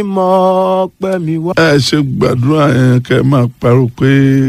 mọ pẹ́ mi wá. ẹ ṣe gbàdúrà yẹn kẹ ẹ máa parọ́ pé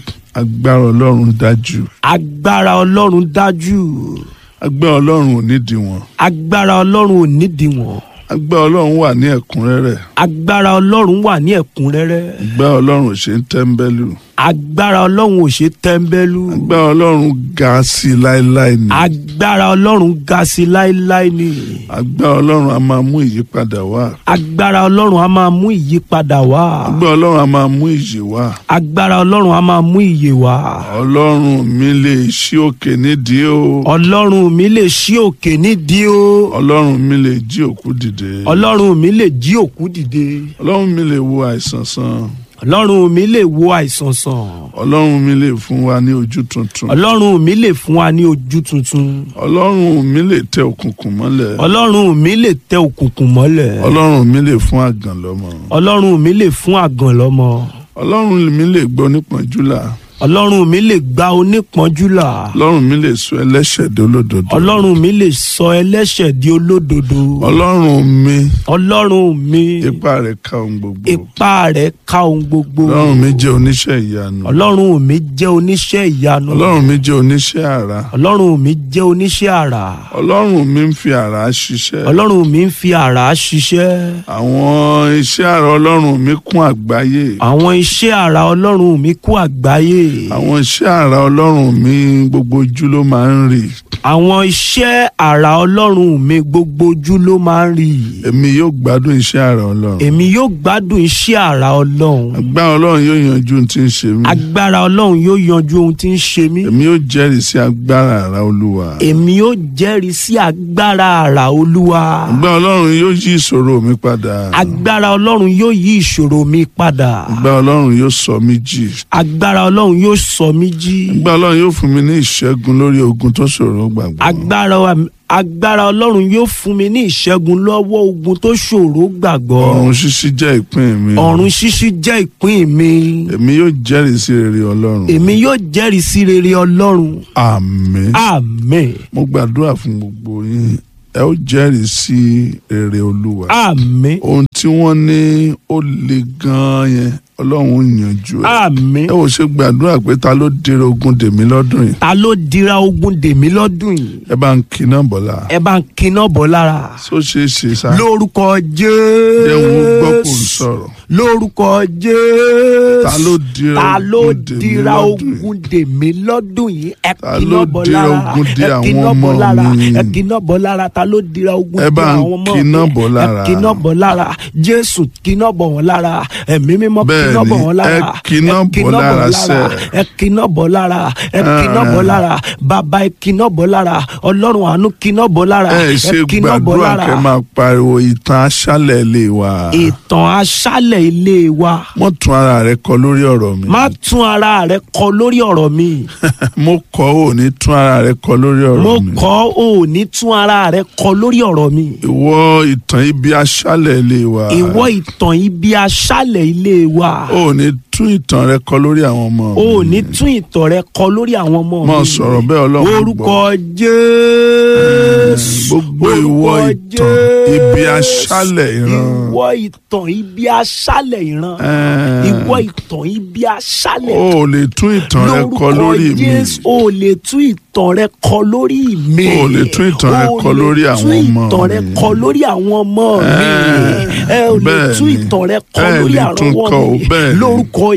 agbára ọlọ́run dájú agbára ọlọ́run dájú agbára ọlọ́run ò nídìí wọn agbára ọlọ́run ò nídìí wọn agbára ọlọ́run wà ní ẹ̀kúnrẹ́rẹ́ agbára ọlọ́run wà ní ẹ̀kúnrẹ́rẹ́ agbára ọlọ́run ò ṣe ń tẹ́ńbẹ́lú agbára ọlọ́run ò ṣe tẹ́ńbẹ́lú agbára ọlọ́run ga sí i láéláé ni agbára ọlọ́run ga sí láéláé ni agbára ọlọ́run a máa mú ìyípadà wá agbára ọlọ́run a máa mú ìyípadà wá agbára ọlọ́run a máa mú ìyè wá agbára ọlọ́run a máa mú ìyè wá ọlọ́run mi lè ṣí òkè nídìí o ọlọ́run mi lè ṣí òkè nídìí o ọlọ́run mi lè jí òkú dìde ọlọ́run mi lè jí òkú dìde ọlọ́run mi lè wo àìsàn sàn ọlọ́run mi lè wo àìsàn sàn ọlọ́run mi lè fún wa ní ojú tuntun ọlọ́run mi lè fún wa ní ojú tuntun ọlọ́run mi lè tẹ òkùnkùn mọ́lẹ̀ ọlọ́run mi lè tẹ òkùnkùn mọ́lẹ̀ ọlọ́run mi lè fún àgàn lọ́mọ ọlọ́run mi lè fún àgàn lọ́mọ ọlọ́run mi lè gbọ́ nípọ́njú là ọlọ́run mi lè gba onípọ́njú là ọlọ́run mi lè sọ ẹlẹ́ṣẹ̀ di olódodo ọlọ́run mi lè sọ ẹlẹ́ṣẹ̀ di olódodo ọlọ́run mi ọlọ́run mi ipá rẹ̀ ká ohun gbogbo ipá rẹ̀ ká ohun gbogbo ọlọ́run mi jẹ́ oníṣẹ́ ìyanu ọlọ́run mi jẹ́ oníṣẹ́ ìyanu ọlọ́run mi jẹ́ oníṣẹ́ àrà ọlọ́run mi jẹ́ oníṣẹ́ àrà ọlọ́run mi ń fi àrà ṣiṣẹ́ ọlọ́run mi ń fi àrà ṣiṣẹ́ àwọn iṣẹ́ àrà ọlọ́run mi kún àgbáyé àwọn iṣẹ́ àrà ọlọ́run mi kú àgbáyé àwọn iṣẹ́ àrà ọlọ́run mi gbogbo ojú ló máa ń rí àwọn iṣẹ́ àrà ọlọ́run mi gbogbo ojú ló máa ń rí èmi yóò gbádùn iṣẹ́ àrà ọlọ́run èmi yóò gbádùn iṣẹ́ àrà ọlọ́run agbára ọlọ́run yóò yanjú ohun tí ń ṣe mí agbára ọlọ́run yóò yanjú ohun tí ń ṣe mí èmi yóò jẹ́rìí sí agbára àrà olúwa èmi yóò jẹ́rìí sí agbára àrà olúwa agbára ọlọ́run yóò yí ìṣòro mi padà agbára ọlọ́run yóò yí ìṣòro mi padà agbára ọlọ́run yóò sọ mí jí agbára ọlọ́run yóò sọ mí jí agbára ọlọ́run yóò fún mi ní ìṣẹ́gun lórí ogun tó ṣòro gbàgbọ́ agbára wa- agbára ọlọ́run yóò fún mi ní ìṣẹ́gun lọ́wọ́ ogun tó ṣòro gbàgbọ́ ọ̀run ṣíṣí jẹ́ ìpín mi ọ̀run ṣíṣí jẹ́ ìpín mi èmi yóò jẹ́rìí sí rere ọlọ́run èmi yóò jẹ́rìí sí rere ọlọ́run àmín àmín mo gbàdúrà fún gbogbo yín ẹ ó jẹ́rìí sí rere olúwa àmín ohun tí wọ́n ní ó le gan-an yẹn ọlọ́run ó yanjú ẹ̀ àmín ẹ ò ṣe gbàdúrà pé ta ló dèrò ogun dèmí lọ́dún yìí ta ló dira ogun dèmí lọ́dún yìí ẹ bá ń kiná bọ́lá ẹ bá ń kiná bọ̀ lára só ṣe é ṣe sá lórúkọ jẹ́ wọn gbọ́ kò ń jésù sọ̀rọ̀ lórúkọ jésù ta ló dira ta ló ogun dèmí dira lọ́dún yìí ogun dèmí lọ́dún yìí ẹ Ta kiná ló bọ̀ dira lára ogun dè ẹ àwọn kiná bọ̀ ọmọ lára mi? ẹ kiná bọ̀ lára ta ló dira ogun Ẹ dè bá ń àwọn ọmọ kiná mi? bọ̀ lára. ẹ kiná bọ̀ lára jésù kiná bọ̀ wọ́n lára ẹ̀mí mímọ́ Bẹ́ẹ̀ni, kiná bọ̀ wọ́n lára ẹ kiná bọ̀ lára sẹ́. ẹ kiná bọ̀ lára ẹ kiná bọ̀ lára bàbá ẹ kiná bọ̀ lára ọlọ́run àánú kiná bọ̀ lára ẹ ṣe kiná bọ̀ gbàdúrà lára kẹ́ máa pariwo ìtàn aṣálẹ̀ ilé wa ìtàn aṣálẹ̀ ilé wa wọ́n tún ara rẹ̀ kọ lórí ọ̀rọ̀ mi má tún ara rẹ kọ lórí ọ̀rọ̀ mi mo kọ̀ ọ́ ò ní tún ara rẹ̀ kọ lórí ọ̀rọ̀ mo mi kọ́ ò ní tún ara rẹ kọ lórí ọ̀rọ̀ mi ìwọ ìtàn ibi aṣálẹ̀ ilé wa ìwọ ìtàn ibi aṣálẹ̀ ilé wa ò ní tún ìtàn rẹ̀ kọ lórí àwọn ọmọ mi ò ní tún ìtàn rẹ kọ lórí àwọn ọmọ mi Má sọ̀rọ̀ bẹ́ẹ̀ Ọlọ́run orúkọ gbọ́. jésù gbogbo ìwọ orúkọ ìtàn ibi aṣálẹ̀ ìran ìwọ ìtàn ibi aṣálẹ̀ ìran Ẹ́ẹ̀. ìwọ ìtàn ibi aṣálẹ̀ o ò lè tún ìtàn rẹ̀ kọ lórí mi Jésù o lè tún ìtàn rẹ kọ lórí mi. O lè tún ìtàn rẹ kọ lórí àwọn ọmọ o lè tún ìtàn rẹ mi. kọ lórí àwọn ọmọ mi. ẹ ò lè bẹ́ẹ̀ tún ni. ìtàn rẹ kọ Ẹ lórí lè àwọn tún kọ ọmọ o, mi. bẹ́ẹ̀ ni. lórúkọ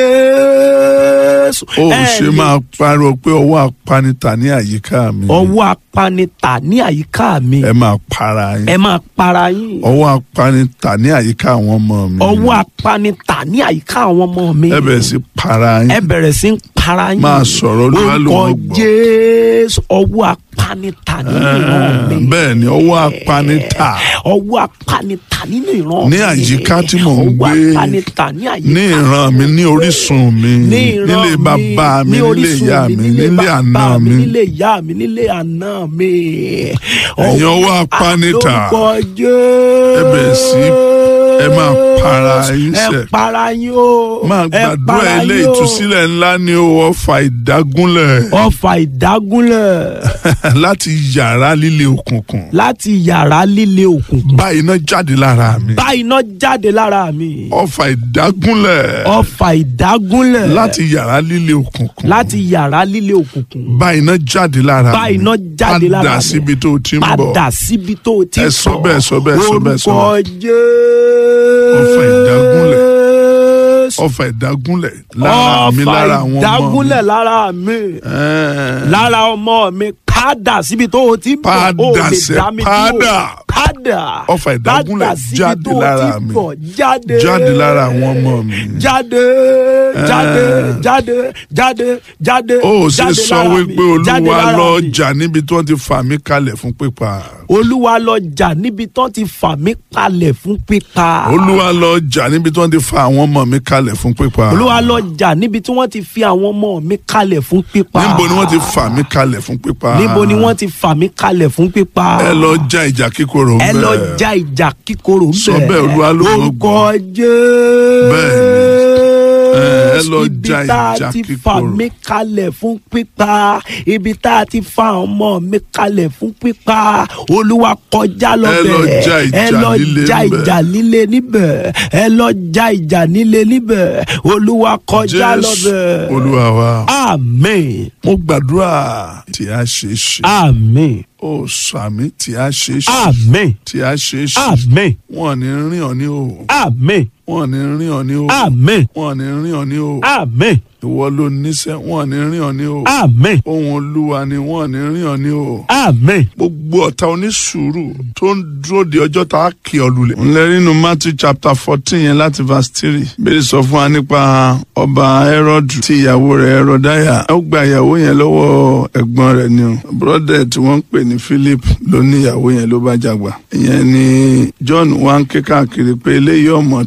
Jésù. o ò Ẹ ṣe lè- máa pariwo pé ọwọ́ apanita ní àyíká mi ọwọ́ apanita ní àyíká mi. ẹ máa para yín ẹ máa para yín. ọwọ́ apanita ní àyíká àwọn ọmọ mi ọwọ́ apanita ní àyíká àwọn ọmọ mi. ẹ bẹ̀rẹ̀ sí para yín ẹ bẹ̀rẹ̀ sí ń para yín. Máa sọ̀rọ̀, Olúwa ló orúkọ wọ́n gbọ́. Jésù ọwọ́ apanita nínú ìran mi. Ẹ́ẹ̀, bẹ́ẹ̀ ni ọwọ́ apanita ọwọ́ apanita nínú ìran Ní mi. àyíká tí mò ń ọwọ́ gbé, apanita ní àyíká ní ìran mi ní orísun mi ní ìran nílé bàbá mi ní nílé orísun ìyá mi nílé bàbá àná mi nílé ìyá mi nílé àná mi. Ẹ̀yin ọwọ́ apanita, lórúkọ Jésù. ẹ bẹ̀rẹ̀ sí ẹ máa para yín ẹ sẹ̀. para yín o máa ẹ gbàdúrà para ilé yín o. ìtúsílẹ̀ ńlá ni ó ọfà ìdágúnlẹ̀ ọfà ìdágúnlẹ̀ láti yàrá líle òkùnkùn láti yàrá líle òkùnkùn bá iná jáde lára mi bá iná jáde lára mi ọfà ìdágúnlẹ̀ ọfà ìdágúnlẹ̀ láti yàrá líle òkùnkùn láti yàrá líle òkùnkùn bá iná jáde lára bá mi iná jáde lára padà mi síbi tó o ti ń bọ̀ padà síbi tó o ti Ẹ ń sọ bọ̀. bẹ́ẹ̀, sọ bẹ́ẹ̀, sọ bẹ́ẹ̀, sọ orúkọ Ọfà ìdágúnlẹ̀. Jésù. ọfà ìdágúnlẹ̀ lára mi lára ọfà àwọn ọmọ mi. ìdágúnlẹ̀ lára mi Ẹ́ẹ̀. lára ọmọ mi padà síbi tó o ti ń bọ̀ Padà o lè sẹ́, dá mi padà. dúró padà Ọfà ìdágúnlẹ̀ padà síbi jáde tó o lára ti ń mi. bọ̀ jáde jáde lára àwọn ọmọ mi. jáde jáde jáde jáde jáde ó ṣe jáde sọ lára wípé mi, jáde olúwa lára lọ mi. jà níbi tí wọ́n ti fà mí kalẹ̀ fún pípa. olúwa lọ jà níbi tán ti fà mí kalẹ̀ fún pípa. olúwa lọ jà níbi tí wọ́n ti fa àwọn ọmọ mi kalẹ̀ fún pípa. olúwa lọ jà níbi tí wọ́n ti fi àwọn ọmọ mi kalẹ̀ fún pípa. níbo ni wọ́n ti fà mí kalẹ̀ fún pípa. níbo ni wọ́n ti fà mí kalẹ̀ fún pípa. ẹ lọ ja ìjà kíkorò ń ẹ bẹ̀. lọ ja ìjà kíkorò ń Sọ bẹ̀. bẹ́ẹ̀, Olúwa ló mọ̀ orúkọ Bẹ́ẹ̀ni. Ẹ lọ Jésù ja ibi tá a ìjà ti kíkorò. fà mí kalẹ̀ fún pípa ibi tá a ti fa ọmọ mi kalẹ̀ fún pípa olúwa kọjá lọ Ẹ lọ bẹ̀ ja ìjà ẹ lọ líle ja níbẹ̀. ìjà líle níbẹ̀ ẹ lọ ja ìjà líle níbẹ̀ olúwa kọjá lọ jésù bẹ̀. olúwa wa. amen mo gbàdúrà tí a ṣe é ṣe. amen ó sàmì tí a ṣe é ṣe. amen tí a ṣe é ṣe. amen wọn ò ní rìn ọ ní o. amen wọn ò ní rìn ọ ní o. amen wọn ò ní rìn ọ ní o. amen ìwọ ló níṣẹ́ wọn ò ní rìn ọ ní o. amen ohun olúwa ni wọn ò ní rìn ọ ní o. amen gbogbo ọ̀tá onísùúrù tó ń dúró de ọjọ́ tá a kì ọ lulẹ̀. ńlẹ́ nínú matthew chapter fourteen yẹn láti verse three bẹ́ẹ̀ sọ fún wa nípa ọba herod tí ìyàwó rẹ̀ herodaya ó gba ìyàwó yẹn lọ́wọ́ ẹ̀gbọ́n rẹ̀ ni o brọ́dẹ̀ tí wọ́n ń pè ní philip ló ní ìyàwó yẹn ló bá jàgbà. ìyẹn ni john wá ń ké káàkiri pé eléyìí ọmọ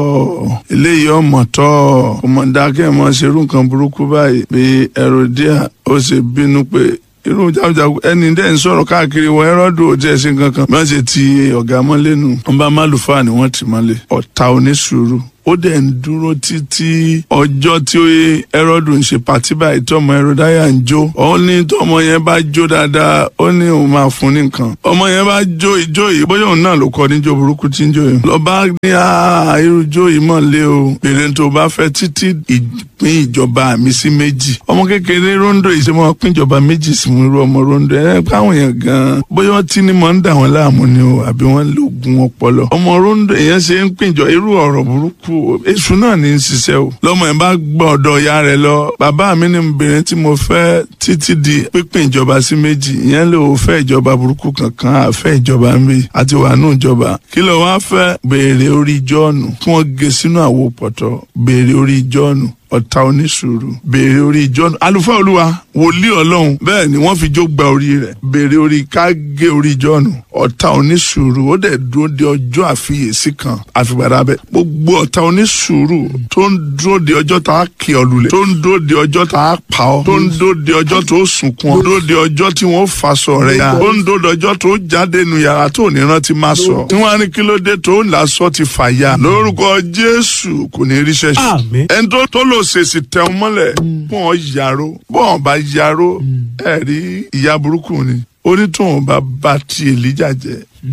tọ́ eléyìí ọmọ tọ́ ọmọ dákẹ́ mọ́ ṣerú nǹkan burúkú báyìí bí herodia ó ṣe bínú pé irú jagunjagun ẹni dẹ́ ń sọ̀rọ̀ káàkiri wọ ẹ́rọ́dù òjì ẹ̀sìn kankan bí wọ́n ṣe ti ọ̀gá mọ́lé nù wọ́n bá málùfáà ni wọ́n ti mọ́lé ọ̀tá onísùúrù ó dẹ̀ ń dúró títí ọjọ́ tí ẹ́rọ́dù ń ṣe pàtí báyìí tọmọ ẹ̀rọdáyà ń jó ó ní tọmọ yẹn bá jó dáadáa ó ní òun máa fún ní nǹkan ọmọ yẹn bá jó ìjó yìí bóyá òun náà ló kọ níjó burúkú tí ń jó yìí lọ́ba ní àá irú jó yìí mọ̀ lé o bèrè tó bá fẹ́ títí ìpín ìjọba mi sí méjì ọmọ kékeré rondo yìí ṣe mọ pín ìjọba méjì sí mu irú ọmọ rondo ẹ káwọn yẹn gan bóyá wọn tí ni mọ ń dà wọn láàmú ni o àbí wọn lóògùn ọpọlọ ọmọ rondo yẹn ṣe ń pín ìjọ irú ọ̀rọ̀ burúkú èṣù náà ní í ṣiṣẹ́ o lọ́mọ yẹn bá gbọ́ ọ̀dọ̀ ìyá rẹ̀ lọ bàbá mi ní obìnrin tí mo fẹ́ títí di pípín ìjọba sí méjì ìyẹn lè o fẹ́ ìjọba burúkú kankan àfẹ́ ìjọba ń bì àti wà nù ìjọba kí ló wá fẹ́ béèrè orí jọ́ọ̀nù kí wọ́n gé sínú àwo pọ̀tọ́ béèrè orí jọ́ọ̀nù ọ̀tá onísùúrù béèrè orí jọ́ọ̀nù àlùfáà olúwa wòlíì ọlọ́run bẹ́ẹ̀ ni wọ́n fi jó gba orí rẹ̀ béèrè orí ká gé orí jọ́ọ̀nù ọ̀tá onísùúrù ó dẹ̀ dúró de ọjọ́ àfiyèsí kan àfìgbàdà bẹ́ẹ̀ gbogbo ọ̀tá onísùúrù tó ń dúró de ọjọ́ tá a kì ọ lulẹ̀ tó ń dúró de ọjọ́ tá a pa ọ tó ń dúró de ọjọ́ tó sunkún ọ dúró de ọjọ́ tí wọ́n faṣọ rẹ̀ ya tó ń dúró de ọjọ́ tó jáde nu yàrá tó ní rántí má sọ tí wọ́n á ní kí ló dé tó ń lásọ ti fà ya lórúkọ jésù kò ní ríṣẹ́ ṣe Àmín. ẹni tó tó lò ṣèṣì tẹ ọ mọ́lẹ̀ bọ́n yaró bọ́n bá yaró ẹ̀ rí ìyá burúkú ni onítùwọ̀n bá bá ti èlíjà jẹ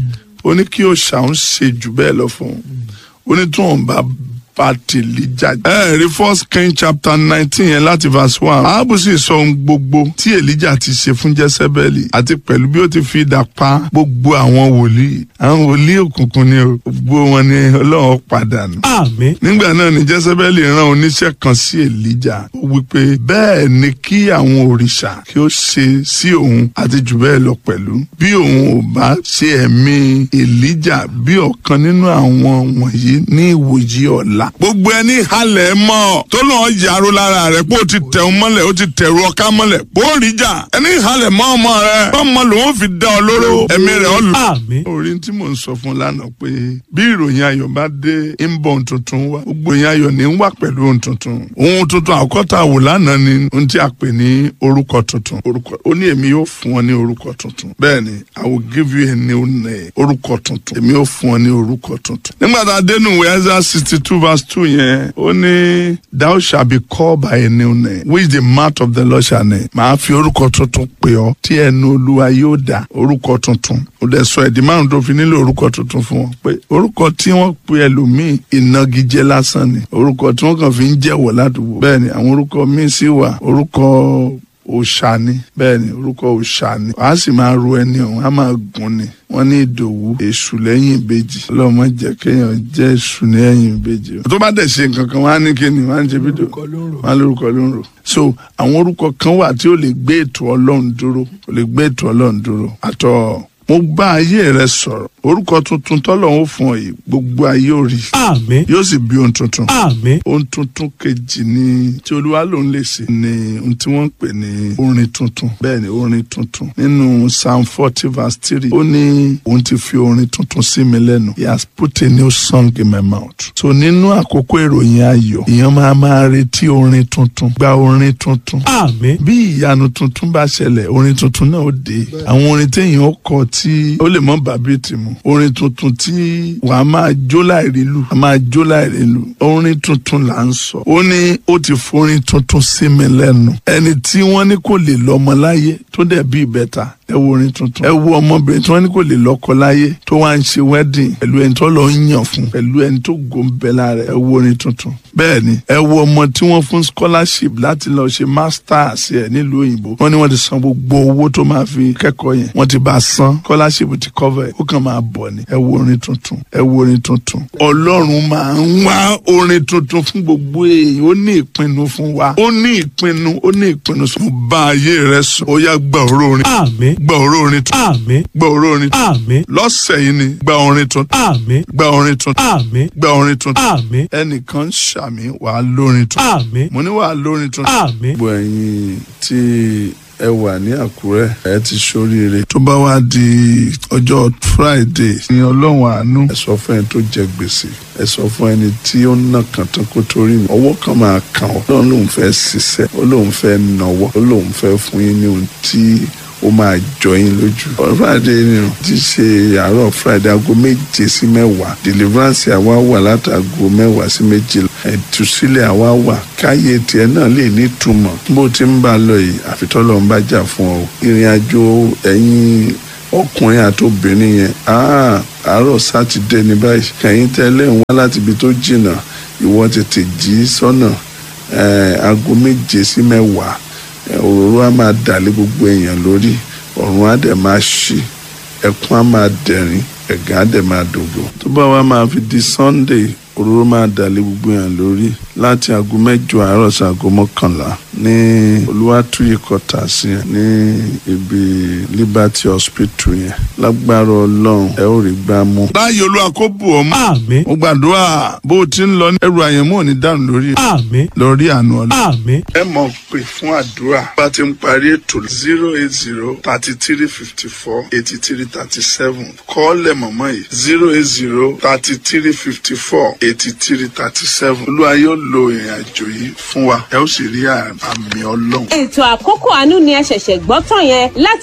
ó ní kí òòṣà ń ṣe jù bẹ́ẹ̀ lọ fún un onítùwọ̀n bá bá ti èlíjà jẹ. ẹ rí first king chapter nineteen yẹn láti verse one Áhábù sì sọ ohun gbogbo tí èlíjà ti ṣe fún jẹ́sẹ́bẹ́lì àti pẹ̀lú bí ó ti fi idà pa gbogbo àwọn wòlíì àwọn wòlíì òkùnkùn ni o gbogbo wọn ni ọlọ́run pàdánù àmín nígbà náà ni jésébẹ́lì rán oníṣẹ́ kan sí èlíjà ó wípé bẹ́ẹ̀ ni kí àwọn òrìṣà kí ó ṣe sí òun àti jù bẹ́ẹ̀ lọ pẹ̀lú bí òun ò bá ṣe ẹ̀mí èlíjà bí ọ̀kan nínú àwọn wọ̀nyí ní ìwòyí ọ̀la là gbogbo ẹni halẹ̀ mọ́ tó lọ́ọ́ yàrá lára rẹ̀ pé ó ti tẹ̀ ọ́ mọ́lẹ̀ ó ti tẹ̀rù ọ̀ká mọ́lẹ̀ bó rí jà ẹni halẹ̀ mọ́ ọmọ rẹ̀ ọmọ lòun fi dá ọ lóró ẹ̀mí rẹ̀ ọ lò. àmín orin tí mò ń sọ fún lánàá pé bí ìròyìn ayọ̀ bá dé ń bọ̀ ohun tuntun wá gbogbo ìròyìn ayọ̀ ní ń wà pẹ̀lú ohun tuntun ohun tuntun àkọ́tà wò lánàá ni ohun tí a pè ní orúkọ tuntun orúkọ ó ní èmi yóò fún ọ ní orúkọ tuntun bẹ́ẹ̀ ni i will give you a new name orúkọ tuntun èmi yóò fún ọ ní orúkọ tuntun. nígbà tá a dénú ìwé Isaiah sixty two verse two yẹn ó ní thou shall be called by a new name which the mouth of the Lord shall name màá fi orúkọ tuntun pè ọ́ tí ẹnu olúwa yóò dá orúkọ tuntun ó dẹ̀ sọ ẹ̀dí márùn tó fi nílò orúkọ tuntun fún wọn pé orúkọ tí wọ́n pe ẹlòmíì ìnagijẹ lásán ni orúkọ tí wọ́n kàn fi ń jẹ́wọ́ ládùúgbò bẹ́ẹ̀ ni àwọn orúkọ míì sì wà orúkọ òòṣà ni bẹ́ẹ̀ ni orúkọ òòṣà ni wàá sì máa ro ẹni ọ̀hún á máa gùn ni wọ́n ní ìdòwú èṣù lẹ́yìn ìbejì ọlọ́mọ jẹ́ kéèyàn jẹ́ èṣù ní ẹ̀yìn ìbejì tó bá dẹ̀ ṣe nǹkan kan wọ́n á ní kíni wọ́n á ń ṣe fídíò wọ́n á lórúkọ ló ń rò so àwọn orúkọ kan wà tí ó lè gbé ètò ọlọ́run dúró ó lè gbé ètò ọlọ́run dúró àtọ̀ mo bá ayé rẹ sọ̀rọ̀ orúkọ tuntun tọ́lọ́run fún ọ yìí gbogbo ayé ò rí àmín yóò sì bí ohun tuntun àmín ohun tuntun kejì ni tí olúwa lòun lè ṣe ni ohun tí wọ́n ń pè ní orin tuntun bẹ́ẹ̀ ni orin tuntun nínú psalm forty verse three ó ní òun ti fi orin tuntun sí mi lẹ́nu he has put a new song in my mouth so nínú àkókò ìròyìn ayọ̀ èèyàn máa máa retí orin tuntun gba orin tuntun àmín bí ìyanu tuntun bá ṣẹlẹ̀ orin tuntun náà ó dé àwọn orin téèyàn ó kọ tí ó lè mọ bàbí tìmù orin tuntun tí wàá máa jó láìrí lù wàá máa jó láìrí lù orin tuntun là ń sọ ó ní ó ti forin tuntun sí mi lẹ́nu ẹni tí wọ́n ní kò lè lọ́mọ láyé tó dẹ̀ bí ìbẹ́ta ẹ wo orin tuntun ẹ wo ọmọbìnrin tí wọ́n ní kò lè lọ́kọ láyé tó wá ń ṣe wedding pẹ̀lú ẹni tó lọ ń yàn fún pẹ̀lú ẹni tó gòǹbẹ lára ẹ wo orin tuntun bẹ́ẹ̀ ni ẹ wo ọmọ tí wọ́n fún scholarship láti lọ ṣe masters ẹ nílùú òyìnbó wọ́n ní wọ́n ti san gbogbo owó tó máa fi kẹ́kọ̀ọ́ yẹn wọ́n ti bá a san scholarship ti cover ẹ ó kàn máa bọ̀ ni ẹ wo orin tuntun ẹ wo orin tuntun ọlọ́run máa ń wá orin tuntun fún gbogbo èèyàn ó ní ìpinnu fún wa ó ní ìpinnu ó ní ìpinnu sọ bá ayé rẹ sọ ó yá gbà òró orin àmín gbà òró orin tuntun àmín gbà òró orin tuntun àmín lọ́sẹ̀ yìí ni gba orin tuntun àmín gba orin tuntun àmín gba orin tuntun àmín ẹnìkan ń ṣàmì wàá lórin tuntun àmín mo ní wàá lórin tuntun. àmín gbogbo ẹ̀yin tí ẹ wà ní àkúrẹ́ ẹ ti ṣoríire. tó bá wá di ọjọ́ friday ní ọlọ́run àánú ẹ sọ fún ẹni tó jẹ gbèsè ẹ sọ fún ẹni tí ó ń nà kàn tán kó torí mi ọwọ́ kan máa kàn ọ́ lọ́run lòun fẹ́ ṣiṣẹ́ ó lòun fẹ́ nọwọ́ ó lòun fẹ́ fún yín ní ohun tí ó máa jọ yín lójú. ọ̀rọ̀ friday ni o ti ṣe àárọ̀ friday aago méje sí mẹ́wàá deliverance àwa wà látàgò mẹ́wàá sí méjìlá ẹ̀túsílẹ̀ àwa wà káyé tiẹ̀ náà lè nítumọ̀ bó ti ń bá a lọ yìí àfitọ́lọ́ ń bá jà fún ọ. ìrìn àjò ẹ̀yin ọkùnrin àti obìnrin yẹn àárọ̀ sátidé ní báyìí kẹ̀yìn tẹ́lẹ̀ ń wá láti ibi tó jìnnà ìwọ tètè jí sọ́nà aago méje sí mẹ́wàá òróró á máa dàlé gbogbo èèyàn lórí ọ̀run á dẹ̀ máa ṣí ẹkún á máa dẹ̀rín ẹ̀gán á dẹ̀ máa dògbò. tó bá wá máa fi di sunday òróró máa dàlé gbogbo èèyàn lórí láti aago mẹ́jọ àárọ̀ sí aago mọ́kànlá ní olúwàtúyè kọta sí yẹn ní ibi liberty hospital yẹn lágbára ọlọ́run ẹ ó rí gbá mú. láàyè olúwa kó bù ọ́ mọ́. àmín mo gbàdúrà bó o ti ń lọ ní ẹrù àyẹ̀mọ́ ò ní dànù lórí àmín lórí àánú ọlọ́run àmín ẹ mọ̀ pé fún àdúrà bá ti ń parí ètò zero eight zero thirty three fifty four eighty three thirty seven kọ́ọ̀lẹ̀ mọ̀mọ́ yìí zero eight zero thirty three fifty four eighty three thirty seven olúwa yóò lo ìrìn àjò yìí fún wa ẹ ó sì rí àmì ọlọ́run. ètò àkókò àánú ni ẹ ṣẹ̀ṣẹ̀ gbọ́ tán yẹn láti